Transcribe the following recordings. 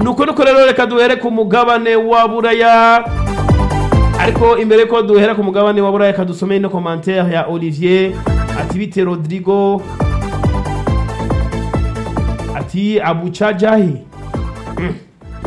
nuko nuko rero reka duhere ku mugabane wa buraya ariko imbere ko duhera ku mugabane wa buraya reka dusome ino commentaire ya olivier ati bite rodrigo ati abuca jahi Mm.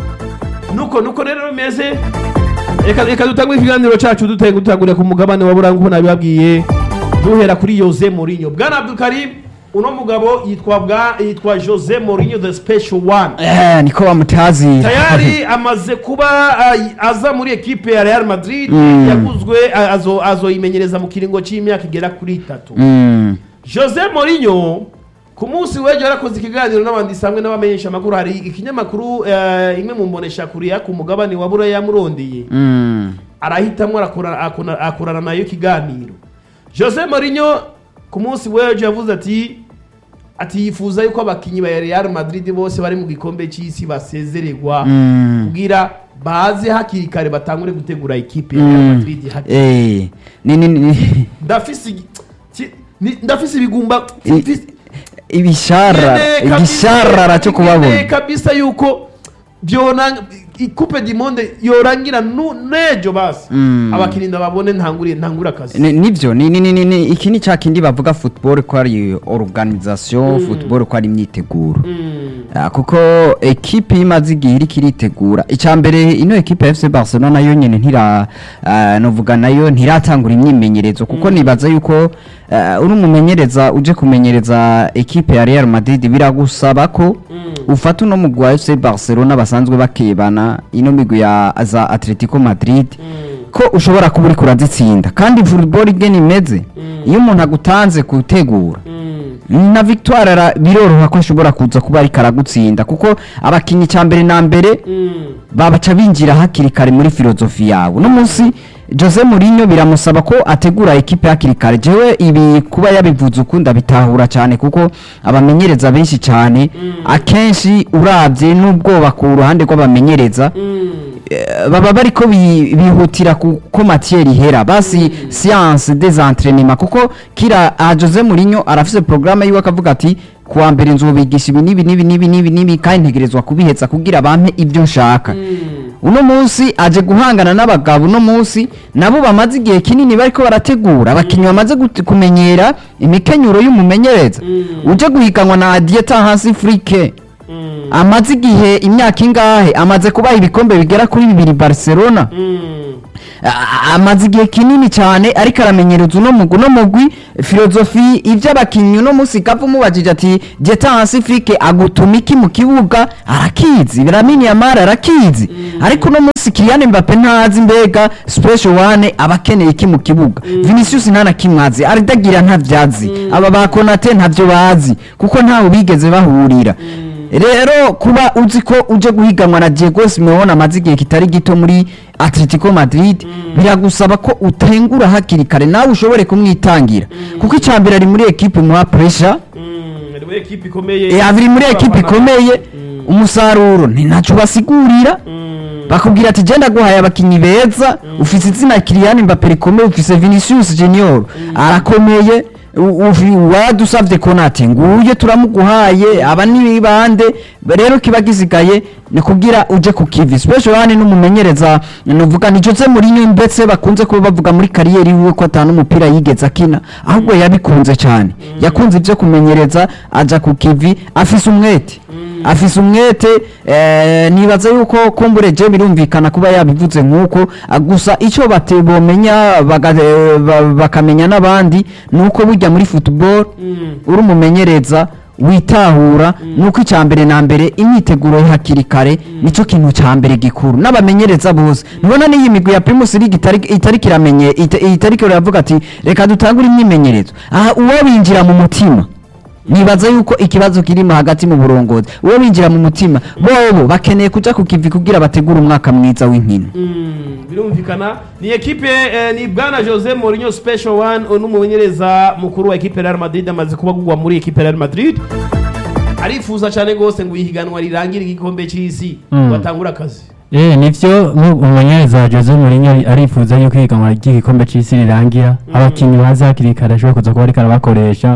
nuko nuko rero bimeze reka reka dutangure ikiganiro cacu dute- dutangurira ku mugabane wa buraya nk'uko nabibabwiye duhera kuri Jose Mourinho bwana Abdulkarim uno mugabo yitwa bwa yitwa Jose Mourinho the special one Eh, niko bamutazira tayari amaze kuba ay- aza muri ekipe ya Real Madrid Mm. yaguzwe a- azo azoyimenyereza mu kiringo c'imyaka igera kuri itatu Mm. Jose Mourinho ku munsi w'ejo yarakoze ikiganiro n'abanditsi hamwe n'abamenyesha amakuru hari ikinyamakuru eh, imwe mu mbonesha kuriya ku mugabane wa buraya yamurondeye Mm. arahitamwo arakora- akona- akorana nayo ikiganiro Jose Mourinho ku munsi w'ejo yavuze ati ati yifuza yuko abakinyi ba Real Madrid bose bari mu gikombe c'isi basezererwa Mm. kugira baze hakiri kare batangure gutegura ikipe ya Real Mm. Madrid hakiri Eh, ni ni ni ndafise igi- ki- ni- ndafise ibigumba I- mfise- ibishara Nkeneye kabisa- igisharara cyo nkeneye kubabona kabisa yuko byona ikupe du monde yorangira nu- nejo basi Mm. abakirinda babone ntanguriye ntangura akazi Ni- nivyo ni ni ni ni- ni iki ni ca kindi bavuga football ko ari organisation football ko ari imyiteguro Mm. Ah, kuko ekipe imaze igihe iriko iritegura icya mbere ino ekipe ya fc barcelona nayo nyene ntira ah, novuga nayo ntiratangura imyimenyerezo kuko nibaza yuko ah, uri umumenyereza uje kumenyereza ekipe ya real madrid biragusaba ko ufata uno mugwi wa fc barcelona basanzwe bakebana ino migwi ya za atletico madrid ko ushobora kuba uriko urazitsinda kandi football igena imeze iyo umuntu agutanze gutegura Mm. na victoire ara- biroroha ko ashobora kuza kuba ariko aragutsinda kuko abakinnyi cya mbere na mbere Mm. babaca binjira hakiri kare muri filozofi yawe uno munsi jose Mourinho biramusaba ko ategura ekipe hakiri kare jewe ibi kuba yabivuze ukunda bitahura cyane kuko abamenyereza benshi cyane akenshi urabye n'ubwoba ku ruhande rw'abamenyereza Mm. eh, baba bariko bi- bihutira ku- ko matière ihera basi science des entraînements kuko kira ah, Jose Mourinho arafise programme yiwe akavuga ati kuwa mbere nzobigisha ibi nibi nibi nibi nibi nibi kandi ntegerezwa kubihetsa kugira bampe ibyo nshaka uno munsi aje guhangana n'abagabo uno munsi nabo bamaze igihe kinini bariko barategura abakinnyi bamaze gut- kumenyera imikenyuro y'umumenyereza uje guhiganwa na Dieta Hansi Frike Mm. amaze igihe imyaka ingahe amaze kubaha ibikombe bigera kuri bibiri Barcelona Mm. A- amaze igihe kinini cyane ariko aramenyereza uno mugwi uno mugwi filozofi iby'abakinnyi uno munsi kapfa umubajije ati jeta hasi frike agutuma iki mu kibuga arakizi biramini yamara arakizi ariko uno munsi Kylian Mbappe ntazi mbega special one aba akeneye iki mu kibuga Vinicius nta na kimwe azi Ardagira ntavyazi aba ba Konate ntavyo bazi kuko ntaho bigeze bahurira rero kuba uzi ko uje guhiganwa na Diego Simeone amaze igihe kitari gito muri Atletico Madrid biragusaba ko utengura hakiri kare nawe ushobore kumwitangira kuko icya mbere ari muri ekipe muha pressure Mm. Ari muri ekipe ikomeye e, abiri muri ekipe ikomeye umusaruro ni ntacyo basigurira Mm. bakubwira ati genda guhaye abakinnyi beza ufise izina Kylian Mbappe rikomeye ufise Vinicius Junior arakomeye u- ufi- wadusavye Konate nguye turamuguhaye aba ni bande rero kiba gisigaye ni kugira uje ku kivi special one n'umumenyereza nuvuga ni Jose Mourinho mbetse bakunze kuba bavuga muri kariyeri yiwe ko atanu umupira yigeze akina ahubwo yabikunze cyane yakunze ibyo kumenyereza aja ku kivi afise umwete afise umwete eh, nibaza yuko kumbure je birumvikana kuba yabivuze nk'uko ah, gusa icyo bate bomenya baga- eh, ba- bakamenya n'abandi nuko burya muri football Mm. uri umumenyereza witahura nuko icya mbere na mbere imyiteguro hakiri kare nicyo kintu cya mbere gikuru n'abamenyereza bose nibona n'iyi migwi ya Primus League itari itari kiramenye ita- itari kiravuga ati reka dutangure imyimenyerezo aha uwo binjira mu mutima nibaza yuko ikibazo kirimo hagati mu burongozi uwo binjira mu mutima bobo bakeneye kuja ku kivi kugira bategure umwaka mwiza w'inkino Mm, birumvikana ni ekipe eh, ni bwana Jose Mourinho special one n'umumenyereza mukuru wa ekipe ya Real Madrid amaze kuba agugwa muri ekipe ya Real Madrid arifuza cyane rwose ngo ihiganwa rirangire igikombe cy'isi Mm. batangure akazi Eh nivyo umumenyereza Jose Mourinho arifuza yuko ihiganwa ry'igikombe c'isi rirangira abakinyi baza hakiri kare ashobora kuza kuba ariko arabakoresha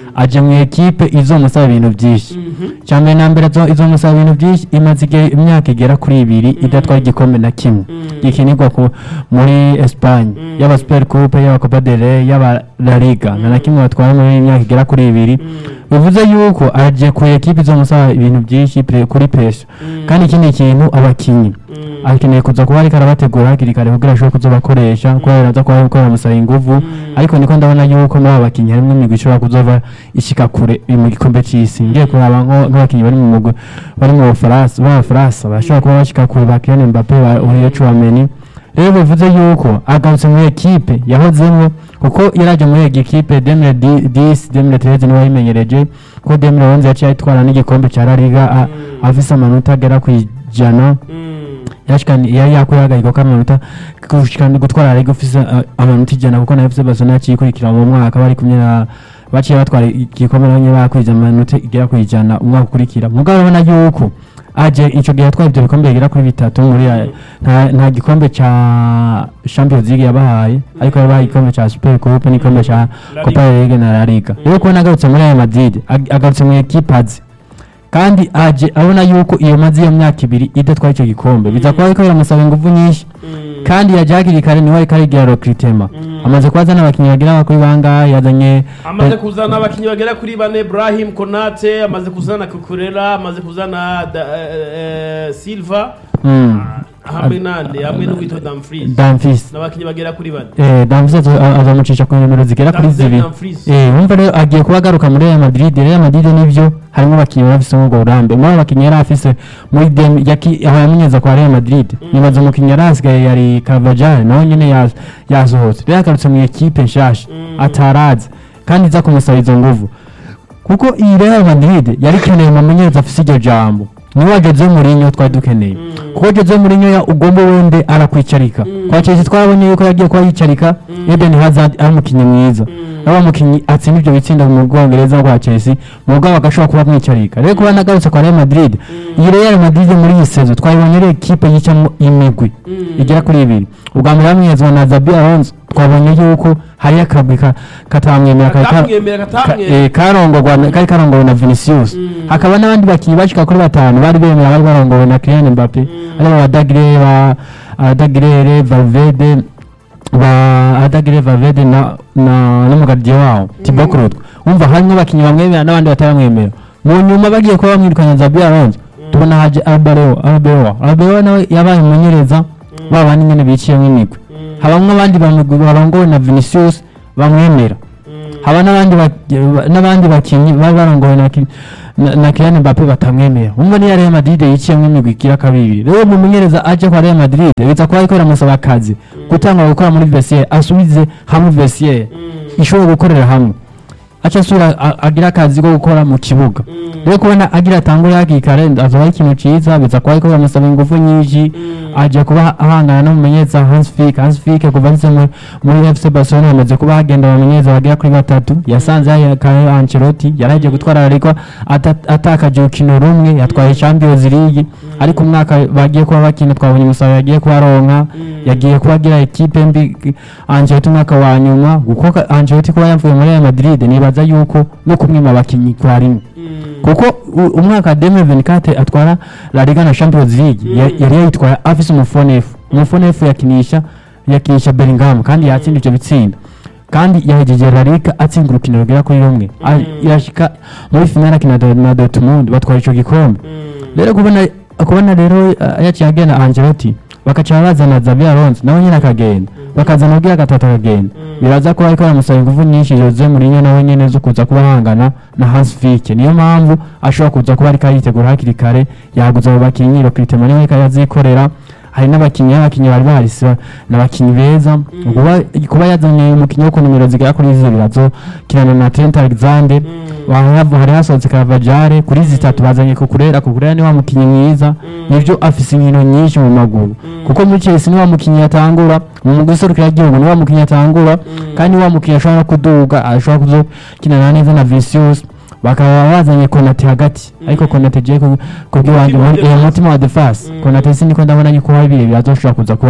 aje mu ekipe izomusaba ibintu byinshi Mhm. cyambere na mbere izo- izomusaba ibintu byinshi imaze igihe imyaka igera kuri ibiri idatwara igikombe na kimwe gikinirwa ku- muri Espagne yaba Super Coupe yaba Copa del Rey yaba La Liga nta na kimwe batwara muri iyi myaka igera kuri ibiri bivuze yuko aje ku ekipe izomusaba ibintu byinshi pre- kuri pesha kandi ikindi kintu abakinnyi akeneye kuza kuba ariko arabategura hakiri kare kugira ashobore kuzobakoresha kubera aza kuba ariko aramusaba inguvu ariko niko ndabona yuko muri aba bakinnyi harimo imigwi ishobora kuzova ishika kure mu gikombe c'isi ngiye kuraba nko- nk'abakinnyi bari mu mugwi bari mu Bufaransa b'Abafaransa bashobora kuba bashika kure ba Kylian Mbappe ba Olivier Chouameni rero bivuze yuko agarutse muri ekipe yahozemo kuko yaraje muri iyi ekipe 2010 2013 niwe yayimenyereje ko 2011 yaciye ayitwara n'igikombe cya La Liga a- afise amanota agera ku ijana yashikani yari yakuye agahigo k'amanota gushikana gutwara ariko ufise uh, amanota ijana kuko na FC Barcelona yaciye ikurikira mu mwaka bari kumwe na baciye batwara igikombe nanye bakwije amanota igera ku ijana umwaka ukurikira mugabo urabona yuko aje ico gihe yatwaye ivyo bikombe bigera kuri bitatu muri aya- nta, nta gikombe ca Champions League yabahaye ariko yabahaye igikombe ca Super Coupe n'igikombe ca La Copa del Rey na La Liga rero kubona agarutse muri Real Madrid ag- agarutse mu equipe azi kandi aje abona yuko iyo mazi iyo myaka ibiri idatwaye icyo gikombe biza kuba ariko biramusaba ingufu nyinshi kandi yaje hakiri kare niwe ariko arigira recruitment amaze kuba azana abakinnyi bagera kuri bangahe yazanye amaze kuzana abakinnyi bagera kuri bane Brahim Konate amaze kuzana Kukurela amaze kuzana da, eh, eh, Silva Mm. hamwe nande hamwe n'uwitwa Dumfries Dumfries n'abakinnyi bagera kuri bane eh Dumfries azo- azamucisha ku nimero zigera kuri Dumfries, zibiri Dumfries. eh wumva rero agiye kuba agaruka muri Real Madrid Real Madrid nivyo harimo abakinnyi bari bafise ubwo burambe muri abo bakinnyi yari afise muri dem yaki aho yamenyeza kwa Real Madrid nibaza umukinnyi yari asigaye yari Carvajal nawe nyene yas- yasohotse rero agarutse mu ekipe nshasha atarazi kandi iza kumusaba izo nguvu kuko iyi Real Madrid yari ikeneye umumenyereza afise iryo jambo niwe Jose Mourinho twari dukeneye kuko Jose Mourinho ya ugomba wende arakwicarika kwa Chelsea twarabonye yuko yagiye kuba yicarika Eden Hazard ari umukinnyi mwiza ari wa mukinnyi atsinda ibyo bitsinda mu Bwongereza kwa Chelsea mugabo agashobora kuba amwicarika rero kuba nagarutse kwa Real Madrid iyi Real Madrid muri iyi sezo twayibonye ari ekipe yicamo imigwi igera kuri ibiri ubwa mbere bamwezwa na Zabi Alonso twabonye yuko hari akagwi ka- katamwemera kari ka- katamwemera Ka- katamwemera eh, karongorwa na- kari karongowe na Vinicius hakaba n'abandi bakinnyi bashika kuri batanu bari bemera bari barongowe na Kylian Mbappe aribo ba Dagre ba ah, Dagre Valverde ba Adagre Valverde na na n'umugardiye wabo Thibaut Courtois umva harimo abakinnyi bamwemera n'abandi bataramwemera mu nyuma bagiye kuba bamwirukanya Zabi Alonso tubona haje Arbeloa Arbeloa Arbeloa nawe yabaye umumenyereza ba bandi nyene biciyemo imigwi habamwe abandi bamugwi barongowe na Vinicius bamwemera haba n'abandi bak- n'abandi bakinnyi bari barongowe na Ki- na- na Kylian Mbappe batamwemera umva niya Real Madrid yiciyemo imigwi igira kabiri rero umumenyereza aje kwa Real Madrid biza kuba ariko aramusaba akazi gutanga gukora muri vestiaire asubize hamwe vestiaire ishobora gukorera hamwe aca asubira a- agira akazi ko gukora mu kibuga rero kubona agira atangure hakiri kare azoba ari ikintu ciza biza kuba ariko biramusaba ingufu nyinshi aje kuba ahangana n'umumenyereza Hans Flick Hans Flick kuva agize muri muri FC Barcelona hamaze kuba hagenda abamenyereza bagera kuri batatu yasanze hari Carlo Ancelotti yaragiye gutwara ariko ata- atakaje urukino rumwe yatwaye Champions League ariko umwaka bagiye kuba bakina twabonye umusaruro yagiye kuba aronka yagiye kuba agira ekipe mbi Ancelotti umwaka wa nyuma kuko ka- Ancelotti kuba yavuye muri Real Madrid nibaza yuko no kumwima abakinnyi kwa rimwe kuko u- umwaka wa 2024 atwara La Liga na Champions League ya- yari yayitwara afise umufonefu umufonefu yakinisha yakinisha Bellingham kandi yatsinda ivyo bitsinda kandi yahejeje La Liga atsinda urukino rugera kuri rumwe A- yashika muri finale akina Do- na Dortmund batwara ico gikombe rero kubona kubona rero uh, yaciye agenda Ancelotti bakaca bazana Xabi Alonso nawe nyine akagenda bakazana ubwira gatatu akagenda biraza kuba ariko baramusaba ingufu nyinshi Jose Mourinho nawe nyene zo kuza kuba ahangana na Hans Flick niyo mpamvu ashobora kuza kuba ariko aritegura hakiri kare yaguze abo bakinnyi Recruitment niwe ariko arazikorera hari n'abakinnyi abakinnyi bari barise n'abakinnyi beza kuba kuba yazanye umukinnyi wo ku nimero zigera kuri zibiri azo kinana na Trent Alexander wahavu hari hasohotse Carvajal kuri zitatu bazanye kukurera kukurera ni wa mukinnyi mwiza nivyo afise inkino nyinshi mu maguru kuko muri Chelsea ni wa mukinnyi yatangura mu mugwi userukira igihugu ni wa mukinnyi yatangura kandi ni wa mukinnyi ashobora no kuduga ashobora kuzokinana neza na Vinicius bakaba bazanye Konate hagati ariko Konate je kubw'iwanjye Umutima wa muri defense. umutima wa defense Konate siniko ndabona yuko hari birebire azoshobora kuza kubamo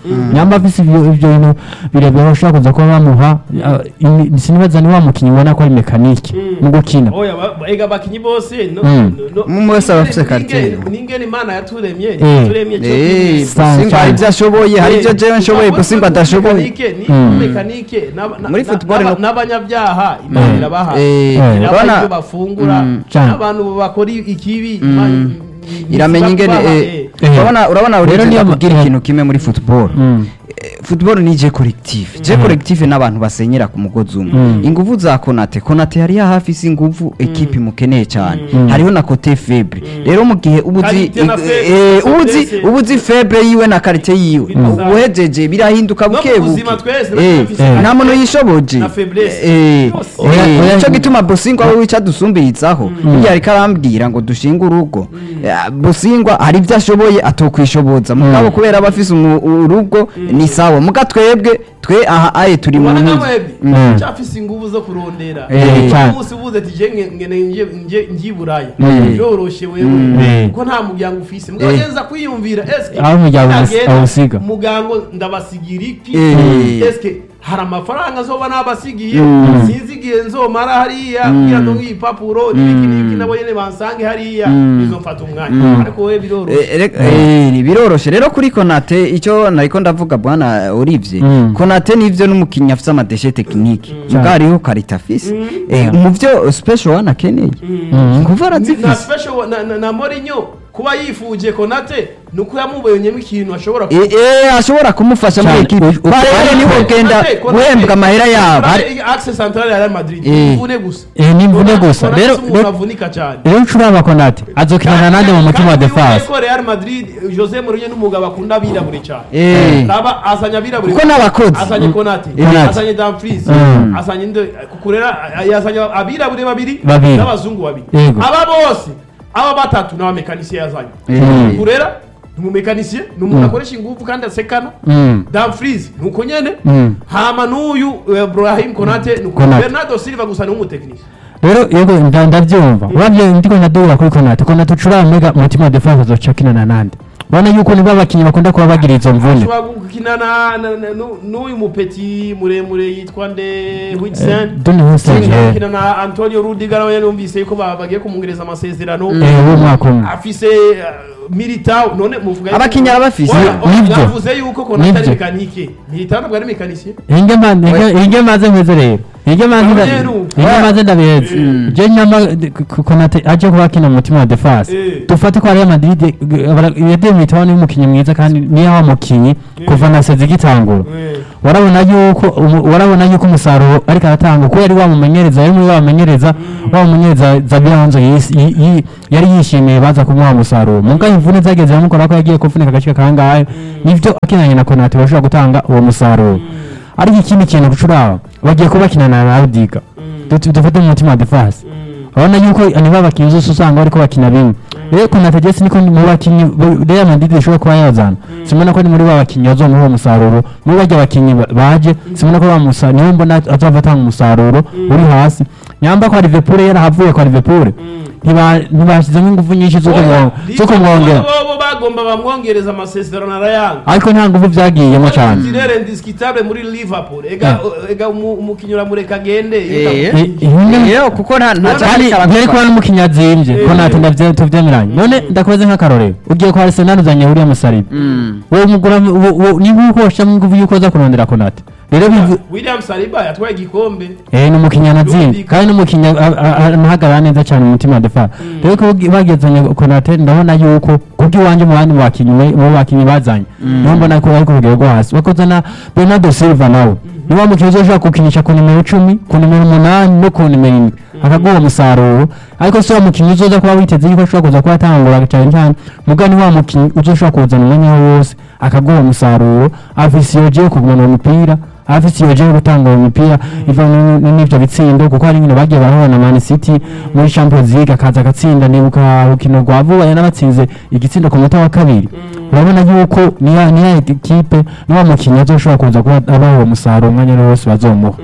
nyamba afise ivyo ivyo bintu birebire bashobora kuza kuba bamuha ah, ini- sinibaza ni wa mukinyi ubona ko ari mekanike mu gukina oya ba- ega abakinyi bose no- Mm. no- no- Umwe wese aba afise n'ingene- karitiye. n'ingene imana yaturemye Eh. yaturemye cyo Eh, kumwe. Sa- Busimba hari ibyo ashoboye hari ibyo Eh, jewe nshoboye kuko Busimba adashoboye mekanike ni Mm. mekanike n'aba- na- Muri na- football n'aba- no- n'abanyabyaha imana Mm. irabaha Eh, Eh. irabaha urabona- ibyo bafungura Mm. Cyane. n'abantu bakora ikibi Imana- iramenya ingene ibaha, eh, eh. Eh. urabona urabona Rero urize niyo- ndakubwira eh. ikintu kimwe muri football Mm. Eh, football ni je collective je Mhm. collective n'abantu basenyera ku mugozi umwe Mm. inguvu za Konate Konate yari hafi si inguvu equipe imukeneye cyane Mm. hariho na côté faible rero mu gihe ubuzi Qualité na faible, eh, faiblesse. ubuzi ubuzi faible yiwe na qualité yiwe Mm. uhejeje birahinduka No mu buke buzima buke twese Eh, dufise eh, qualité nta muntu yishoboje na faiblesse. Eh, Yose. Oya, eh, oya, nico mm. gituma Bosingwa we wica dusumbirizaho burya ariko arambwira ngo dushinge urugo Eh, Bosingwa hari ibyo ashoboye atokwishoboza mugabo kubera aba afise umu- urugo ni sawa muga twebwe twe aha aye turi mu ubona ntuzi nk'amwebwe Mm. cyafise inguvu zo kurondera Eh, cyane. umunsi ubuze ati je nge- ngene nje nje njye buraya Mm. byoroshe Mm. wewe kuko nta muryango ufise mugabo Eh. yenza kwiyumvira eske Aho umuryango nagenda awusiga. mugango ndabasigira iki Eh. eske hari amafaranga nzoba nabasigiye Mm. sinzi igihe nzomara hariya kugira ngo nk'ibipapuro n'ibiki n'ibiki nabo nyene bansange hariya bizomfata umwanya ariko wewe biroroshe Eh, rek- eh, biroroshe rero kuri konate icyo nariko ndavuga bwana Olivier Mm. konate nivyo n'umukinnyi afise amadeshe tekinike muga hariho karita afise Eh, mu vyo special one akeneye inguvu na arazifise special na, na, na Mourinho kuba yifuje Konate nuko yamubonyemo ikintu ashobora Eh, eh, ashobora kumufasha muri Cyane. ekipe Uko- barero niho genda guhembwa amahera yabo Hari- axe central ya Real Madrid Eh. imvune gusa Eh, ni imvune Konate- gusa. Konate Rero- si umuntu rero- avunika cyane rero ncuraba konate azokinana nande mu mutima wa Kandi wibuke defense ko Real Madrid Jose Mourinho n'umugabo akunda abirabure cyane Eh. raba azanye abirabure Kuko n'abakozi. azanye Konate Konate. azanye Dumfries Mm. azanye ndo kukurera yazanye abirabure babiri Babiri. n'abazungu babiri Yego. aba bose aba batatu n'abamekanisiye yazanye Eh. kurera ni umumekanisiye ni umuntu akoresha ingufu kandi asekana Mm. Dumfries ni uko nyene Mm. hama n'uyu eh, Brahim Konate ni uko Konate. Bernardo Silva gusa ni umutekinisiye rero yego nda- ndabyumva urabye ndiko ndadubura kuri konate konate ucuraba mega umutima wa defense azoca akinana nande urabona yuko nibo abakinnyi bakunda kuba bagira izo mvune ashobora gukina na- na- na- nu- n'uyu mupeti muremure yitwa nde Huijsen Doni Hussein gukina na Antonio Rudiger nawe yumvise yuko ba- bagiye kumwongereza amasezerano eh w'umwaka umwe afise uh, Militao none muvuga yuko- Abakinnyi arabafise. Oya, oya, Nibyo. navuze yuko Konate ari Nibyo. mekanike Militao ntabwo ari mekanisiye inge maze inge- inge maze nkweze rero inge maze nda- Abanyenu. inge maze ndabeze Mm. je nyama k- konate aje kuba akina mu mutima wa defense Eh. dufate ko Real Madrid yadeye mitabo ni umukinnyi mwiza kandi niyo wa mukinnyi kuva na sezi gitangura Eh. warabona yuko umu- warabona yuko umusaruro ariko aratanga kuko yari wamumenyereza yari muri wamumenyereza wamumenyereza Zabira Hanzo yis- yi- yi- yari yishimiye baza kumuha umusaruro muga imvune zageze yamukora ko yagiye kuvunika agace kangahe nivyo akinanye na Konate bashobora gutanga uwo musaruro ariko ikindi kintu gucuraba bagiye kuba bakinana na Rudiga Dut- dufate mu mutima wa defense urabona yuko niba abakinnyi zose usanga bariko bakina bimwe rero Konate Jesse niko mu bakinnyi bo- Real Madrid ishobora kuba yazana simona ko ni muri ba bakinnyi bazomuha uwo musaruro muri barya bakinnyi ba- baje simona ko bamusa niho mbona azova atanga umusaruro uri hasi nyamba kwa Liverpool yarahavuye kwa Liverpool ntiba- ntibashyizemo ingufu nyinshi zo kumwo- zo kumwongera bo bagomba bamwongereza amasezerano arayanga ariko nta ngufu byagiyemo cyane Tirere indiskitable muri Liverpool ega ega umu- umukinnyi uramureka agende Eh. I- ihunge- Iyo, kuko nta nta Kandi kandi cyari ntiyari kuba n'umukinnyi azimbye ko Eh. natwe ndavye tuvyemeranye none ndakoze nk'akarorero ugiye kwa Arsenal uzanye William Saliba Mm. wowe mugura wo- wo- ni nk'uko washyiramo ingufu y'uko uza kurondera Konate rero bivu William Saliba yatwaye igikombe eh ni umukinnyi anazimbye Yumvikana. kandi n'umukinnyi a- a- a- anahagarara neza cyane mu mutima wa defa rero ko bagi- bagezanye Konate ndabona yuko kubw'iwanjye mu bandi bakinnyi we- mu bakinnyi bazanye niho mbona ko bari ku rugero rwo hasi bakozana Bernardo Silva nawe ni wa mukinnyi uzoshobora gukinisha ku nimero icumi ku nimero umunani no ku nimero indwi akaguha umusaruro ariko si wa mukinnyi uzoza kuba witeze yuko ashobora kuza kuba atangura cyane cyane muga ni wa mukinnyi uzoshobora kuzana umwanya we wose akaguha umusaruro afise iyo giye kugumana uwo mupira afise iyo giye gutanga uwo mupira iva n- n- n'ivyo bitsindo kuko hari nkino bagiye barahura na Man City muri Champions League akaza agatsinda nibuka urukino rwa vuba yanabatsinze igitsindo ku munota wa kabiri urabona yuko niya niya ekipe niwa mukinnyi azoshobora kuza kuba abaha uwo musaruro umwanya ari wose bazomuha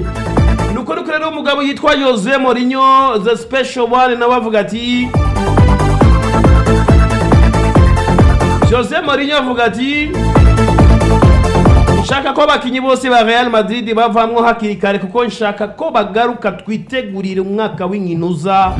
nuko nuko rero umugabo yitwa Jose Mourinho the special one nawe avuga ati Jose Mourinho avuga ati nshaka ko abakinyi bose ba Real Madrid bavamwo hakiri kare kuko nshaka ko bagaruka twitegurire umwaka w'inkino uza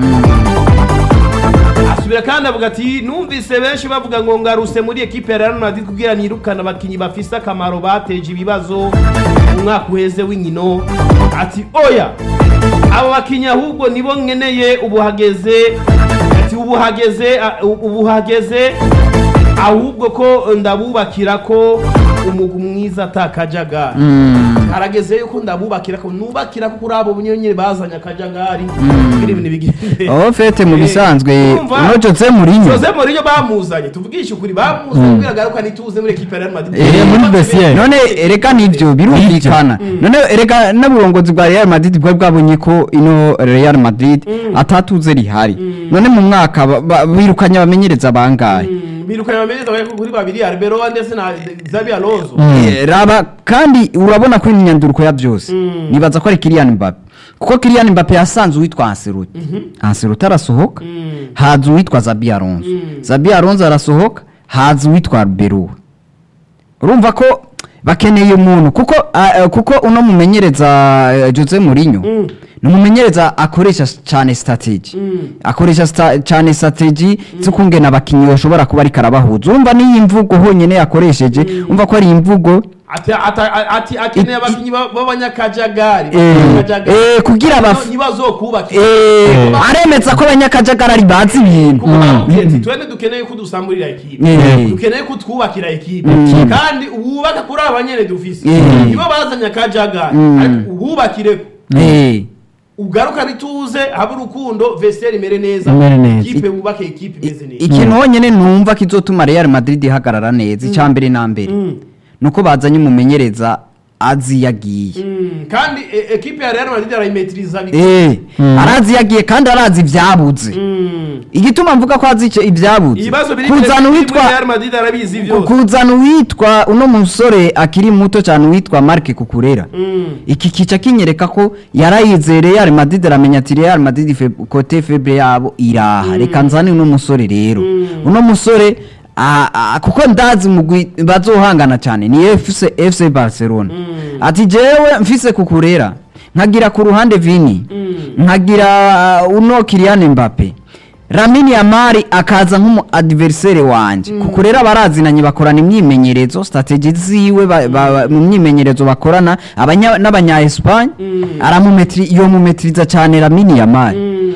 asubira kandi avuga ati numvise benshi bavuga ngo ngaruse muri ekipe ya Real Madrid kugira nirukana abakinyi bafise akamaro bateje ibibazo mu mwaka uheze w'inkino ati oya abo bakinyi ahubwo nibo nkeneye ubu hageze ati ubu hageze a- ubu hageze ahubwo ko ndabubakira ko umugwi mwiza atakajagari harageze yuko ndabubakira ko nubakira ko kuri abo nyine bazanye akajagari kugira ibintu bigende aho fete mu Eh, bisanzwe urumva? uno Jose Mourinho Jose Mourinho bamuzanye tuvugishe ukuri bamuzanye kugira agaruka nituze muri ekipe ya Real Madrid Eh, muri vestiaire. none ereka nivyo birumvikana none ereka n'uburongozi bwa Real Madrid bwari bwabonye ko ino Real Madrid atatuze rihari none mu mwaka ba- ba- birukanye abamenyereza bangahe Mm, birukanye bamenyeza bari kuri babiri Arbeloa ndetse na Xabi Alonso Eh, raba kandi urabona ko imyanduruko ya byose nibaza ko ari Kylian Mbappe kuko Kylian Mbappe yasanze uwitwa Ancelotti Ancelotti arasohoka haza uwitwa Zabi Alonso Zabi Alonso arasohoka haza uwitwa Arbeloa urumva ko bakeneye umuntu kuko ah, eh, kuko uno mumenyereza eh, Jose Mourinho ni umumenyereza akoresha cyane strategy akoresha sta- cyane strategy zo kungena abakinnyi bashobora kuba ariko arabahuza urumva n'iyi mvugo honyine yakoresheje umva ko ari imvugo ati ata- ati akeneye abakinyi ba- b'abanyakajagari Eh, Abanyakajagari. eh, kugira baf- ntibazokubaka Eh, aremeza ko abanyakajagari bazi ibintu kuko bamubwiye ati twende dukeneye ko dusamburira ekipe Eh. dukeneye ko twubakira ekipe Ekipe. kandi wubaka kuri aba nyene dufise Eh. nibo bazanye akajagari Mm. ariko uhubakireko Eh, ugaruka bituze habe urukundo vestiaire imere neza Imere neza. ikipe wubake ekipe imeze neza ikintu honyine numva kizotuma Real Madrid ihagarara neza icya mbere na mbere Mm. nuko bazanye umumenyereza azi yagiye Mm, kandi e- ekipe ya Real Madrid arayimetiriza bike Eh, arazi yagiye kandi arazi ibyabuze Mm. igituma mvuga ko azi icyo ibyabuze ibibazo biri kuzana muri uwitwa Real Madrid arabizi byose kuzana uwitwa uno musore akiri muto cyane uwitwa Marc Kukurera Mm. iki kica kinyereka ko yarayizeye Real Madrid aramenya ati Real Madrid fe, kote febre yabo iraha reka nzane uno musore rero uno musore a- a- kuko ndazi mugwi bazohangana cyane ni FC, FC Barcelona ati jewe mfise kukurera nkagira ku ruhande Vini nkagira uh, uno Kylian Mbappe Lamine Yamal akaza nk'umu adversaire wanje kuko rero abarazinanye bakorana imyimenyerezo strategy ziwe ba- ba- ba- mu myimenyerezo bakorana abanya- n'abanya Espagne aramumetri iyo mumetriza cyane Lamine Yamal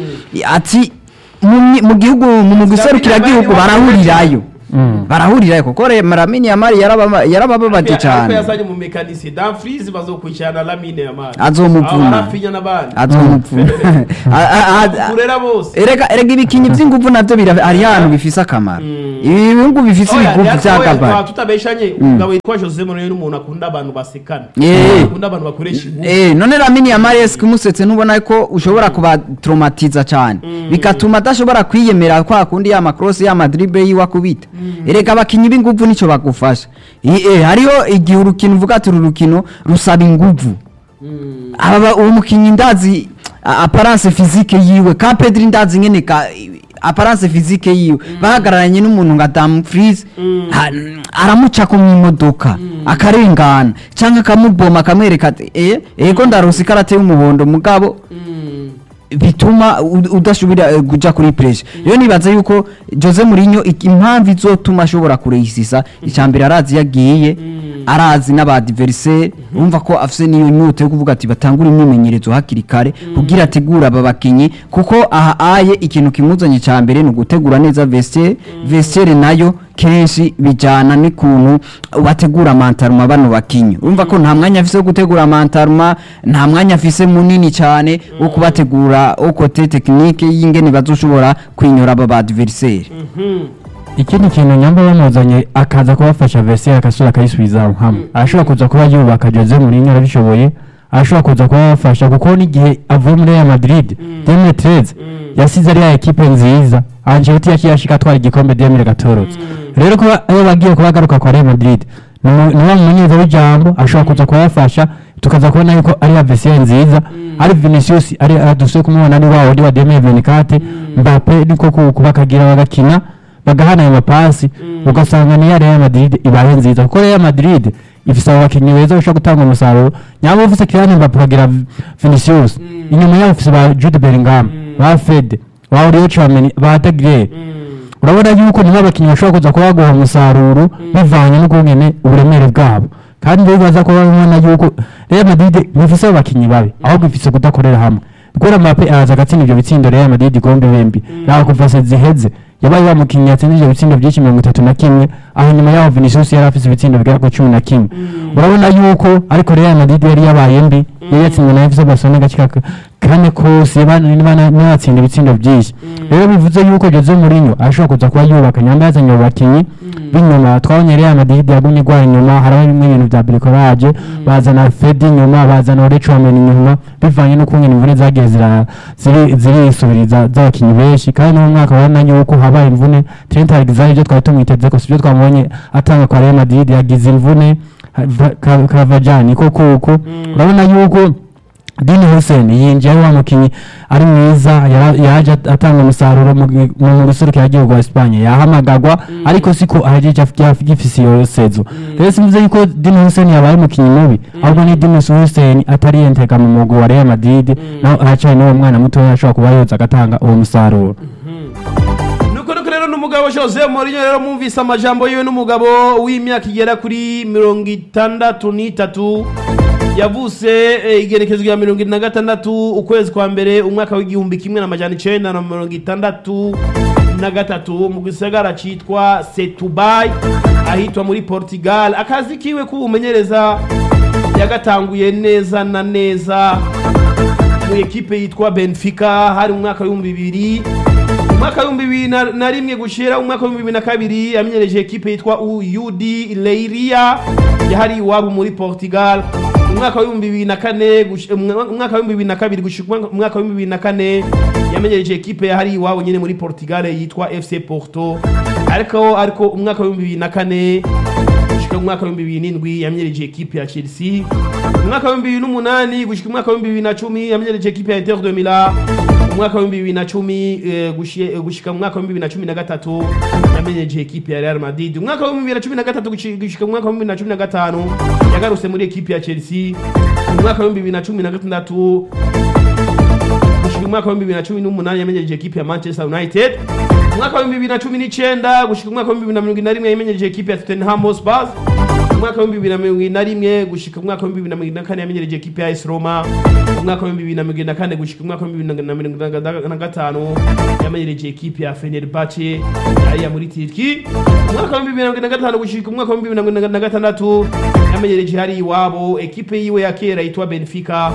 ati mu myi- mu gihugu mu mugwi serukiragihugu barahurirayo barahurirayo kuko re- Lamine Yamal yarababa- yarabababaje ariko cyane yazanye mu mekanisi Dumfries bazokurikirana Lamine Yamal Azomuvuna. arafinya n'abandi azomupfuna A- a- a- kurera bose erega erega ibikinyi by'inguvu navyo bira- hari hantu bifise akamaro ibi bihugu bifise Oya, ibiguvu yatowe, vy'akabari twa- tutabeshanye umugabo witwa Jose Mourinho n'umuntu akunda abantu basekana Eh. akunda abantu bakoresha ingufu Eh, none Lamine Yamal eske umusetse ntubona ko ushobora kubatraumatiza cyane bigatuma adashobora kwiyemera kwa kundi ya macross ya madrible yiwe akubita erega abakinyi b'inguvu nico bagufasha I- eh, hariho igihe urukino uvuga ati uru rukino rusaba inguvu aba uwo mukinyi ndazi a- apparence physique yiwe ka Pedri ndazi nyene ka apparence physique yiwe bahagararanye n'umuntu nka Dumfries ha- aramuca ku mwimodoka akarengana canke akamuboma akamwereka ati eh ego ndaronse ikarate y'umuhondo mugabo bituma ud- udashobora eh, kuja kuri pressure rero nibaza yuko Jose Mourinho iki- impamvu izotuma ashobora kureyisisa icambere arazi yagiye arazi n'abadversaire urumva ko afise niyo nyota yo kuvuga ati batangura imyimenyerezo hakiri kare kugira ategura aba bakinyi kuko aha aye ikintu kimuzanye cambere ni ugutegura neza vestiaire vestiaire nayo kenshi bijana n'ikuntu bategura amantaruma bano bakinyi urumva ko nta mwanya afise wo gutegura amantaruma nta mwanya afise munini cyane wo kubategura wo kote tekinike y'ingene bazoshobora kwinyura aba badversaire ikindi kintu nyamba bamuzanye akaza kubafasha vese akasura akayisubiza aho hamwe arashobora kuza kuba yubaka Jose Mourinho arabishoboye arashobora kuza kuba yabafasha kuko n'igihe avuye muri Real Madrid 2013 yasize ari ya ekipe nziza Ancelotti yaciye ashika atwara igikombe 2014 rero kuba ayo bagiye kuba agaruka kwa Real Madrid ni umu- ni wa mumenyereza w'ijambo ashobora kuza kubafasha tukaza kubona yuko ari ya vese nziza ari Vinicius ari aduse kumubona ni wa wundi wa 2024 Mbappe niko ku- kubakagira bagakina bagahana ayo mapasi ugasanga ni ya Real Madrid ibaye nziza kuko Real Madrid ifise abo bakinnyi beza bashobora gutanga umusaruro nyaba ufise Kylian Mbappe ukagira Vinicius inyuma yabo ufise ba Jude Bellingham ba Fede ba Aurier Tchouameni ba Dagre urabona yuko nibo abakinnyi bashobora kuza kuba baguha umusaruro bivanye n'ukungene uburemere bwabo kandi rero baza kuba babona yuko Real Madrid ntifise abo bakinnyi babi ahubwo ifise kudakorera hamwe gukora Mbappe araza agatsinda ivyo bitsindo Real Madrid igomba ibembi naho kuva se ziheze yabaye wa mukinnyi yatsinze ivyo bitsindo byinshi mirongo itatu na kimwe aho nyuma yaho Vinicius yari afise ibitsindo bigera ku cumi na kimwe urabona yuko ariko Real Madrid yari yabaye mbi yari yatsinzwe na FC Barcelona gace ka kane kose n'abatsinda ibitsindo byinshi rero bivuze yuko Jose Mourinho ashobora kuza kuba yubaka nyamba yazanye abo bakinnyi b'inyuma twabonye Real Madrid yagumye igwara inyuma hariho bimwe ibintu bya bricolage bazana Fedi inyuma bazana Aurier Tchouameni inyuma bivanye n'ukungene imvune zagiye zira- ziri- zirisubiriza z'abakinnyi benshi kandi no mu mwaka urabona yuko habaye imvune Trent Alexander ibyo twari tumwiteze ko sibyo twamubonye atanga kwa Real Madrid yagize imvune Karavajani ko kuko urabona yuko Dini Hussein yinjiye ari wa mukinnyi ari mwiza yara- yaje at- atanga umusaruro mu gi- mu guserukira igihugu wa Espagne yahamagagwa ariko siko ahejeje af- gifise iyo sezo rero simvuze yuko Dini Hussein yabaye umukinnyi mubi ahubwo ni Dini Hussein atari yentega mu mugwi wa Real Madrid naho aracari n'uwo mwana mutoya ashobora kuba yoza agatanga uwo musaruro nuko nuko rero n'umugabo Jose Mourinho rero mwumvise amajambo yiwe n'umugabo w'imyaka igera kuri mirongo itandatu n'itatu yavuse eh, igerekezo rya mirongo ine na gatandatu ukwezi kwa mbere umwaka w'igihumbi kimwe n'amajana icenda na mirongo itandatu na gatatu mu gisagara citwa Setúbal ahitwa muri Portugal akazi kiwe k'ubumenyereza yagatanguye neza na neza mu ekipe yitwa Benfica hari mu mwaka w'ibihumbi bibiri umwaka w'ibihumbi bibiri na- na rimwe gushira umwaka w'ibihumbi bibiri na kabiri yamenyereje ekipe yitwa UD Leiria yahari iwabo muri Portugal umwaka w'ibihumbi bibiri na kane gush- umwa- umwaka w'ibihumbi bibiri na kabiri gushika umwaka- umwaka w'ibihumbi bibiri na kane yamenyereje ekipe yahari iwabo nyene muri Portugal yitwa FC Porto ariko ariko umwaka w'ibihumbi bibiri na kane gushika umwaka w'ibihumbi bibiri n'indwi yamenyereje ekipe ya Chelsea umwaka w'ibihumbi bibiri n'umunani gushika umwaka w'ibihumbi bibiri na cumi yamenyereje ekipe ya Inter de Milan umwaka w'ibihumbi bibiri na cumi eh, gushi- eh, gushika mu mwaka w'ibihumbi bibiri na cumi na gatatu yamenyereje ekipe ya Real Madrid umwaka w'ibihumbi bibiri na cumi na gatatu gushi- gushika mu mwaka w'ibihumbi bibiri na cumi na gatanu yagarutse muri ekipe ya Chelsea umwaka w'ibihumbi bibiri na cumi na gatandatu gushika umwaka w'ibihumbi bibiri na cumi n'umunani yamenyereje ekipe ya Manchester United umwaka w'ibihumbi bibiri na cumi n'icenda gushika umwaka w'ibihumbi bibiri na mirongo ine na rimwe yamenyereje ekipe ya Tottenham Hotspur umwaka w'ibihumbi bibiri na mirongo ine na rimwe gushika umwaka w'ibihumbi bibiri na mirongo ine na kane yamenyereje ekipe ya AS Roma umwaka w'ibihumbi bibiri na mirongo ine na kane gushika umwaka w'ibihumbi bibiri na mirongo ine na gatanu yamenyereje ekipe ya Fenerbahce ariya muri Turki umwaka w'ibihumbi bibiri na mirongo ine na gatanu gushika umwaka w'ibihumbi bibiri na mirongo ine na gatandatu yamenyereje hari iwabo ekipe yiwe ya kera yitwa Benfica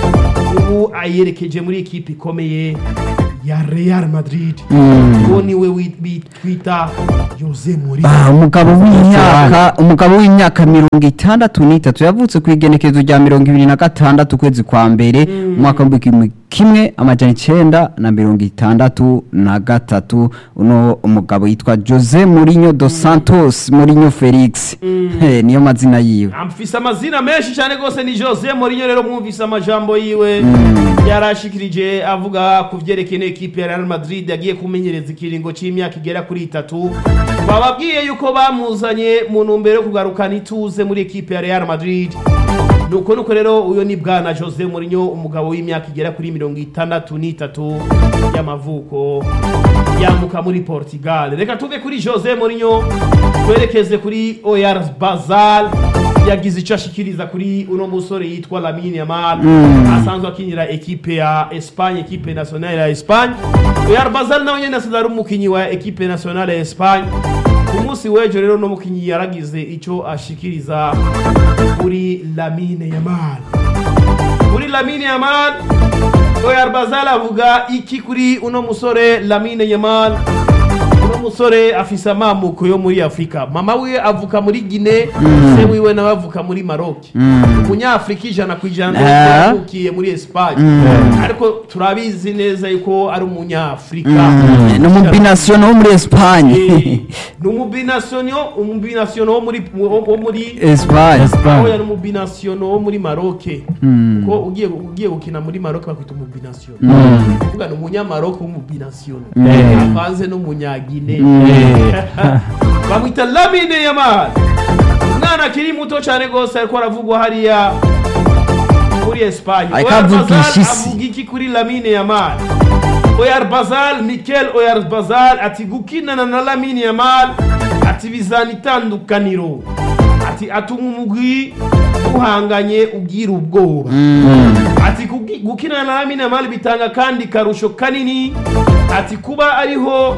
ubu ayerekeje muri ekipe ikomeye ya Real Madrid uwo niwe wi- bi- twita Jose Mourinho Ah, umugabo w'imyaka umugabo w'imyaka mirongo itandatu n'itatu yavutse ku igenekerezo rya mirongo ibiri na gatandatu ukwezi kwa mbere umwaka w'ibihumbi kimwe amajana icenda na mirongo itandatu na gatatu uno umugabo yitwa Jose Mourinho dos Santos Mourinho Felix Eh, niyo mazina yiwe amfise amazina menshi cyane rwose ni Jose Mourinho rero mwumvise amajambo yiwe yarashikirije avuga ku vyerekeye ekipe ya Real Madrid yagiye kumenyereza ikiringo c'imyaka igera kuri itatu bababwiye yuko bamuzanye mu ntumbero yo kugarukana ituze muri ekipe ya Real Madrid nuko nuko rero uyo ni bwana Jose Mourinho umugabo w'imyaka igera kuri mirongo itandatu n'itatu y'amavuko yamuka muri Portugal reka tuve kuri Jose Mourinho twerekeze kuri Oyar Bazal yagize icyo ashikiriza kuri uno musore yitwa Lamine Yamal asanzwe akinira ekipe ya Espagne ekipe nationale ya Espagne Oyar Bazal nawe nyene asanzwe ari umukinyi wa ekipe nationale ya Espagne ku munsi w'ejo rero no mukinyi yaragize icyo ashikiriza kuri Lamine Yamal kuri Lamine Yamal Oyar Bazal avuga iki kuri uno musore Lamine Yamal uno musore afise amamuko yo muri Afrika mama we avuka muri Guinea se wiwe nawe avuka muri Maroc umunyafrika ijana ku ijana Ah. yavukiye muri Espagne ariko turabizi neza yuko ari umunyafrika ni umubinasiyono wo muri Espagne Eh, ni umubinasiono umubinasiono wo muri wo muri Espagne aho yari umubinasiono wo muri Maroc kuko ugiye ugiye gukina muri Maroc bakwita umubinasiono kuvuga ni umunyamaroc w'umubinasiono avanze n'umunyagine bamwita Lamine Yamal umwana umwana akiri muto cyane rwose ariko aravugwa hariya muri Espagne Ariko Oyar avugisha Bazal isi. avuga iki kuri Lamine Yamal Oyar Bazal Mikel Oyar Bazal ati gukinana na Lamine Yamal ati bizana itandukaniro ati atuma umugwi uhanganye ugira ubwoba ati kugi- gukinana na Lamine Yamal bitanga kandi karusho kanini ati kuba ariho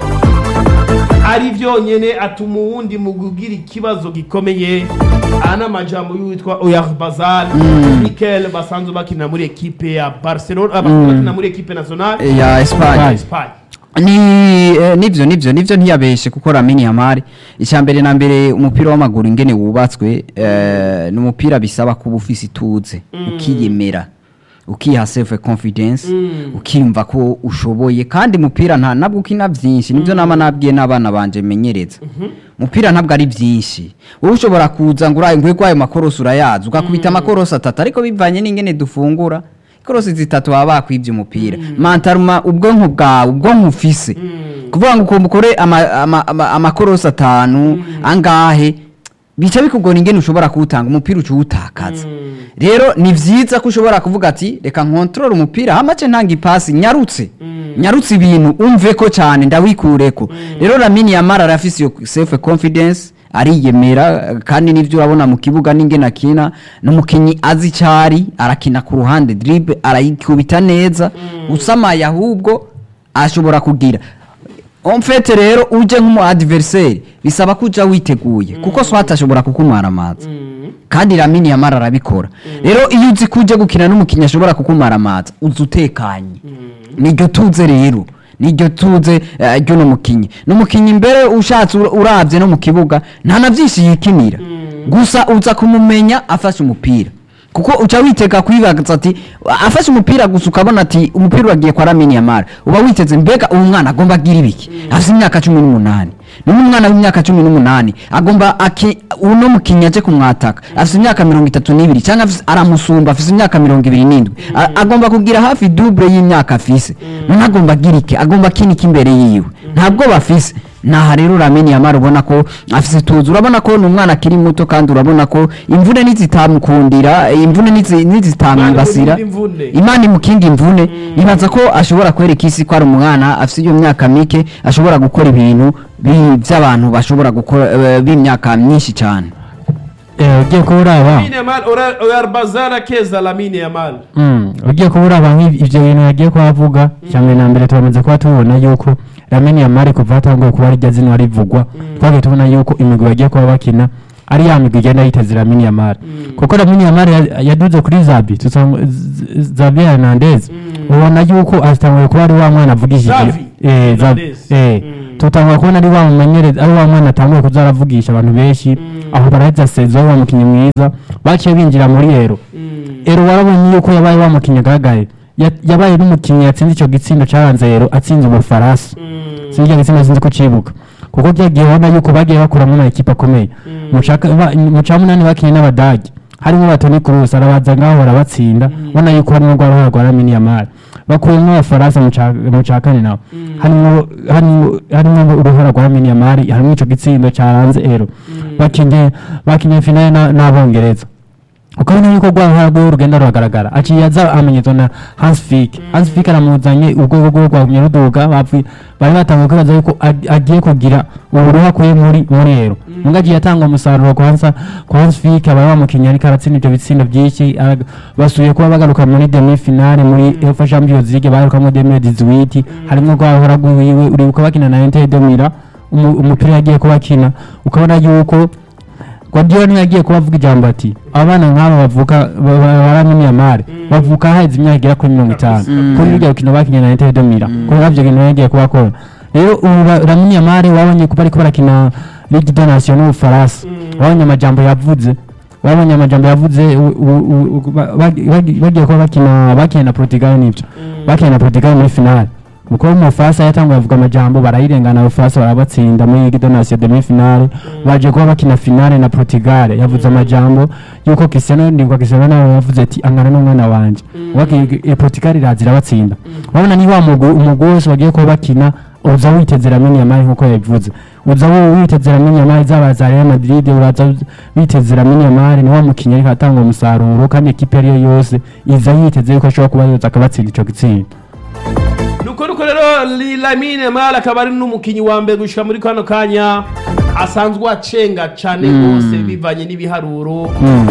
ari byonyine atuma uwundi mu kugira ikibazo gikomeye aha ni amajambo y'uwitwa Oyar Bazal Mikel basanzwe bakina muri ekipe ya Barcelona ah, basanzwe bakina muri ekipe nationale ya ya Espagne Espagne ni eh, nivyo nivyo nivyo ntiyabeshe kuko Lamine Yamal icya mbere na mbere umupira w'amaguru ingene wubatswe eh, ni umupira bisaba kuba ufise ituze ukiyemera ukiha self confidence ukiyumva ko ushoboye kandi umupira nta nabwo ukina byinshi nibyo nama nabwiye n'abana banje menyereza umupira ntabwo ari byinshi wowe ushobora kuza ngo uraye ngwe ayo makorosi urayazi ugakubita amakorosi atatu ariko bivanye n'ingene dufungura korosi zitatu baba bakwibye umupira mantaruma ubwonko bwawe ubwonko ufise kuvuga ngo ukumva ukore ama- ama- ama- amakorosi atanu angahe bica bikugora ingene ushobora kuwutanga umupira uca uwutakaza rero ni vyiza ko ushobora kuvuga ati reka nkontorore umupira hamace ntanga ipasi nyarutse nyarutse ibintu umve ko cyane ndawikureko rero Lamine Yamal arafise iyo self confidence ariyemera eh, kandi nivyo urabona mu kibuga n'ingene akina n'umukinyi azi cyari arakina ku ruhande dribble arayikubita neza usamaye ahubwo ashobora kugira en fait rero uje nk'umu adversaire bisaba ko uja witeguye kuko swat ashobora kukumara amazi kandi Lamine Yamal arabikora rero iyo uzi ko uje gukina n'umukinnyi ashobora kukumara amazi uza utekanye niryo tuze rero niryo tuze eh, ry'uno mukinnyi n'umukinnyi mbere ushatse ur- uravye no mu kibuga nta na vyinshi yikinira gusa uza kumumenya afashe umupira kuko uca witega kwibaza ati afashe umupira gusa ukabona ati umupira uragiye kwa Lamine Yamal uba witeze mbega uyu mwana agomba agira ibiki afite imyaka cumi n'umunani none umwana w'imyaka cumi n'umunani agomba aki uno mukinnyi aje kumwataka afite imyaka mirongo itatu n'ibiri cyangwa afise- aramusumba afite imyaka mirongo ibiri n'indwi A- agomba kugira hafi double y'imyaka afise none agomba agira iki agomba akina iki imbere yiwe ntabwo bafise naha rero Lamine Yamal ubona ko afise tuzi urabona ko ni umwana akiri muto kandi urabona ko imvune nizitamukundira imvune nizi- nizitamwibasira Imana imvune. imana imukinga imvune ibaza ko ashobora kwereka isi ko ari umwana afite iyo myaka mike ashobora gukora ibintu bi- by'abantu bashobora gukora eh, b'imyaka myinshi cyane Eh, ugiye kuba uraba Lamine Yamal Oyar- Oyar Bazal akeza Lamine Yamal Mm, ugiye kuba uraba nk'ib- ivyo bintu yagiye kuhavuga cyane na mbere turamaze kuba tubona yuko Lamine Yamal kuva hatanguye kuba rirya zina rivugwa twagiye tubona yuko imigwi bagiye kuba bakina ari ya migwi igenda yiteze Lamine Yamal kuko Lamine Yamal ya- yaduze kuri Zabi tusanga Z- Z- Xavi Hernandez ubona yuko atanguye kuba ari wa mwana avugishije Xavi eh Xavi Hernandez. eh Mm. tutangura kubona ari wa mumenyereza ari wa mwana atanguye kuza aravugisha abantu benshi aho baraheza sezo wa mukinnyi mwiza baciye binjira muri ero ero warabonye yuko yabaye wa mukinnyi agaragaye Ya- yabaye n'umukinnyi yatsinze icyo gitsindo cyaranze ero atsinze ubufaransa sinzi icyo gitsindo sinzi ko cibuka kuko byagiye ubona yuko bagiye bakuramo ama ekipa akomeye mu ca ka- ba- mu ca munani bakinnye n'abadage harimo batoni kurus arabaza ngaho barabatsinda ubona yuko harimo rwa ruhara rwa lamini yamari bakuyemo abafaransa mu ca- mu ca kane nawe harimo harimo harimo uruhara rwa lamini yamari harimo ico gitsindo cyaranze ero bakinye bakinye finale na- n'abongereza ukabona yuko rwa ruhara rwiwe rugenda ruragaragara aciye aza amenyezwa na Hans Fick Hans Fick aramuzanye urwego rwiwe rwagumye ruduga bapfuye bari batanguye kwibaza yuko ag- agiye kugira uburuha akuye muri muri ero muga agiye atanga umusaruro kwa Hans kwa Hans Fick aba bamukinnyi ariko aratsinda ibyo bitsindo byinshi arag- basubiye kuba bagaruka muri demi finale muri UEFA Champions League baherukamo 2018 harimo rwa ruhara rwiwe uribuka bakina na Inter de Milan umu- umupira yagiye kubakina ukabona yuko Guardiola niwe yagiye kubavuga ijambo ati abana nk'aba bavuka baramenya mare bavuka haheze imyaka igera kuri mirongo itanu kuri rurya rukino bakinye na Inter de Milan kuri ravyo bintu yagiye kubakora rero ubu ramenya mare wabonye ko bariko barakina Ligue des Nations n'Ubufaransa wabonye amajambo yavuze wabonye amajambo yavuze u- u- u- ba- bagi- bagi- bagiye kuba bakina bakina na Portugal nivyo bakina na Portugal muri finale kuko mu Bufaransa yatanguye avuga amajambo barayirengana Ubufaransa barabatsinda muri Ligue des Nations demi finale baje kuba bakina finale na Portugal yavuze amajambo yuko Cristiano ndikwa Cristiano nawe yavuze ati angana n'umwana wanje waki e Portugal iraza irabatsinda urabona ni wa mugwi umugwi wose bagiye kuba bakina uza witeze Lamine Yamal nkuko yabivuze uza wo- witeze Lamine Yamal zaba za Real Madrid uraza witeze Lamine Yamal ni wa mukinnyi ariko atanga umusaruro kandi ekipe ariyo yose iza yiteze yuko ashobora kuba yoza akabatsinda ico gitsinda nuko nuko rero Li- Lamine Yamal akaba ari n'umukinnyi wa mbere gushika muri kano kanya asanzwe acenga cane rwose bivanye n'ibiharuro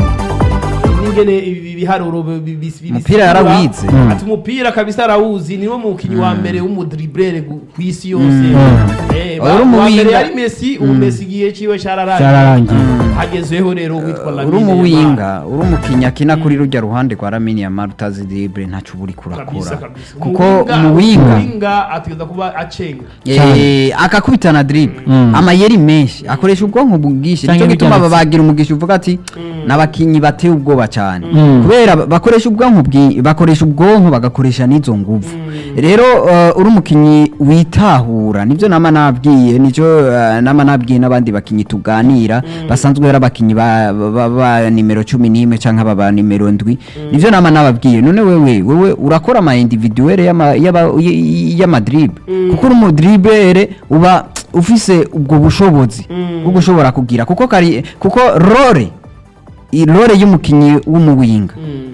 n'ingene ibi biharuro bi- bi- bi- bi- Umupira bisigura. yarawize. Mm. ati umupira kabisa arawuzi niwe mukinnyi wa mbere w'umudriblere gu- kw'isi yose Eh, Uri ba- mu wa mbere winga. yari Messi ubu Messi igihe ciwe cararangiye cyararangiye hagezweho rero witwa uri Lamine Yamal. umuwinga uri umukinnyi akina kuri rujya ruhande rwa Lamine Yamal utazi dribble ntacyo uba uri kabisa kurakora kabisa kuko Umuwinga- umuwinga umuwinga ategereza kuba acenga Eh, akakubitana dribble Mm. amayeri menshi akoresha ubwonko bwinshi Canke nicyo gituma bijya babagira umugisha uvuga ati n'abakinnyi bateye ubwoba cyane Mm. kubera bakoresha ubwonko bwi- bakoresha ubwonko bagakoresha n'izo nguvu rero eh, uri umukinnyi witahura nibyo nama nabwiye nicyo eh, nama nabwiye n'abandi bakinnyi tuganira basanzwe ari abakinnyi ba, ba, ba nimero cumi n'imwe cyangwa aba ba nimero ndwi nibyo nama nababwiye none wewe wewe urakora ama individuelle y'ama- y'aba- y- y'amadribe kuko uri umudribere uba ufise ubwo bushobozi bwo gushobora kugira kuko kari kuko role i- role y'umukinnyi w'umuwinga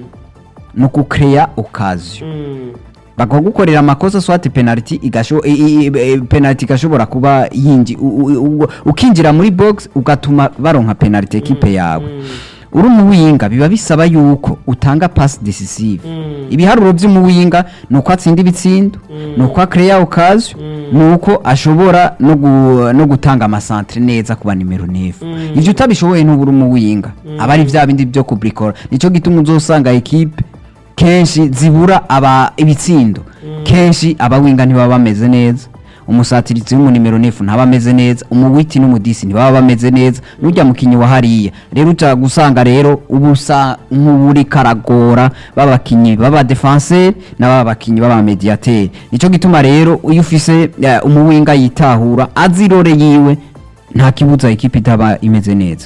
ni ukukeya okaziyo bakagukorera amakosa swati penalty igasho i- i- i- penalty igashobora kuba yinji u- u- u- ukinjira muri box ugatuma baronka penalty ekipe yawe uri umuwinga biba bisaba yuko utanga pass decisive ibiharuro by'umuwinga ni uko atsinda ibitsindo ni uko akeya okaziyo ni uko ashobora no gu- no gutanga amasantere neza ku ba nimero nefu ibyo utabishoboye ntubura umuwinga aba ari bya bindi byo kubrikora nicyo gituma uzosanga ekipe kenshi zibura aba ibitsindo kenshi abawinga ntibaba bameze neza umusatirizi w'umunimero nefu ntaba ameze neza umuwiti n'umudisi ntibaba bameze neza n'ujya mukinnyi wa hariya rero uca gusanga rero uba usa nk'uri karagora b'abakinnyi b'abadefanseri n'aba bakinnyi b'abamediyateri nicyo gituma rero iyo ufise eh, umuwinga yitahura azi irore yiwe nta kibuza ikipe itaba imeze neza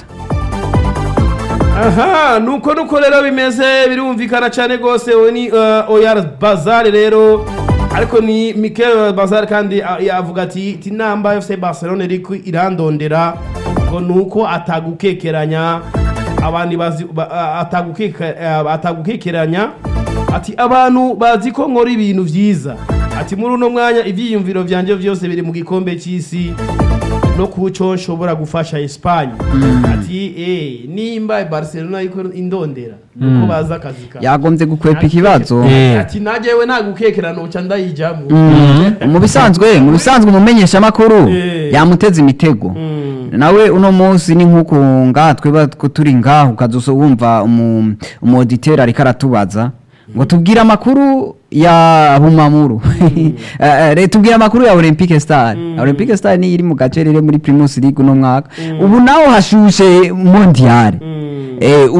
aha nuko nuko rero bimeze birumvikana cyane rwose uwo ni uh, oyar bazare rero ariko ni mikel bazare kandi uh, yavuga ati ati namba fc barcelone iriko irandondera ngo nuko atagukekeranya abandi bazi ba- uh, atagukeka- uh, atagukekeranya ati abantu bazi ko nkora ibintu vyiza ati muri uno mwanya ivyiyumviro vyanje vyose biri mu gikombe c'isi no kuco nshobora gufasha Espagne ati eh nimba Barcelona iko indondera nuko baza akazi ka yagombye gukwepa ikibazo Eh. ati najewe nagukekera noca ndayijamo mu bisanzwe mu bisanzwe umumenyesha makuru Eh. yamuteza imitego Mm. nawe uno munsi ni nk'uko ngaha tweba two turi ngaho ukaza wumva umu auditeur ariko aratubaza ngo tubwire amakuru ya bumamuru Eh, eh, tubwire amakuru ya olympique star olympique star niyo iri mu gace rero muri primus league uno mwaka ubu naho hashushe mondial Mm. Eh,